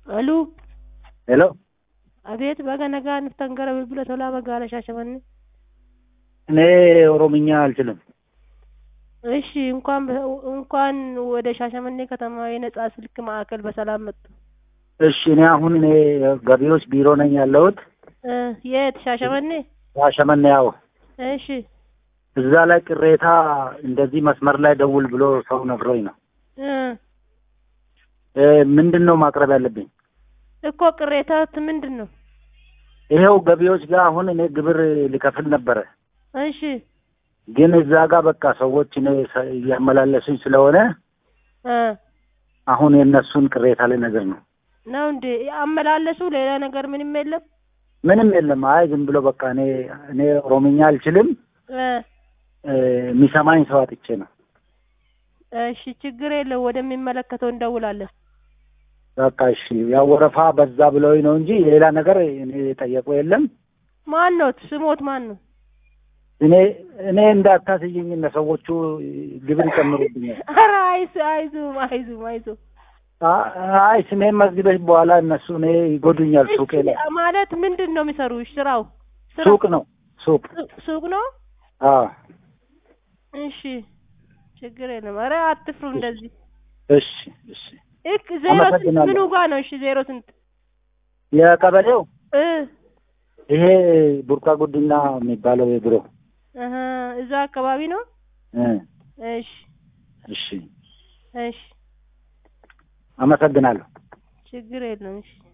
Aluu, ሄሎ abeet baga nagaa nuftan gara bilbila tolaa magaalaa Shaashamannee. እኔ ኦሮምኛ አልችልም። እሺ እንኳን በ- እንኳን ወደ ሻሸመኔ ከተማ የነጻ ስልክ ማዕከል በሰላም መጡ። እሺ እኔ አሁን እኔ ገቢዎች ቢሮ ነኝ ያለሁት እ የት ሻሸመኔ? ሻሸመኔ። ያው እሺ እዛ ላይ ቅሬታ እንደዚህ መስመር ላይ ደውል ብሎ ሰው ነግሮኝ ነው። እ እ ምንድን ነው ማቅረብ ያለብኝ? እኮ ቅሬታት ምንድን ነው? ይሄው ገቢዎች ጋር አሁን እኔ ግብር ሊከፍል ነበረ፣ እሺ ግን እዛ ጋር በቃ ሰዎች እኔ ሰ- እያመላለሱኝ ስለሆነ እ አሁን የእነሱን ቅሬታ ላይ ነገር ነው። ነው እንዴ አመላለሱ? ሌላ ነገር ምንም የለም? ምንም የለም። አይ ዝም ብሎ በቃ እኔ እኔ ኦሮምኛ አልችልም እ እ የሚሰማኝ ሰው አጥቼ ነው። እሺ ችግር የለው ወደሚመለከተው እንደውላለን። በቃ እሺ፣ ያው ወረፋ በዛ ብለውኝ ነው እንጂ ሌላ ነገር እኔ የጠየቁ የለም። ማን ነው ስሞት? ማን ነው? እኔ እኔ እንዳታስይኝ እነ ሰዎቹ ግብር ይጨምሩብኛል። ኧረ አይዞ አይዞም አይዞም አይዞም አ- አይ ስሜን መዝግበሽ በኋላ እነሱ እኔ ይጎዱኛል። ሱቄ ላይ እሺ፣ ማለት ምንድን ነው የሚሰሩ? ስራው ስራው ሱቅ ነው ሱቅ። ሱ- ሱቅ ነው። አዎ እሺ ችግር የለም። ኧረ አትፍሩ እንደዚህ። እሺ እሺ። እክ ዜሮ ስንት አመሰግናለሁ። ምኑ ጋ ነው? እሺ ዜሮ ስንት የቀበሌው እ ይሄ ቡርቃ ጉዲና የሚባለው የድሮ እህ እዛ አካባቢ ነው። እ እሺ እሺ። እሺ አመሰግናለሁ። ችግር የለም። እሺ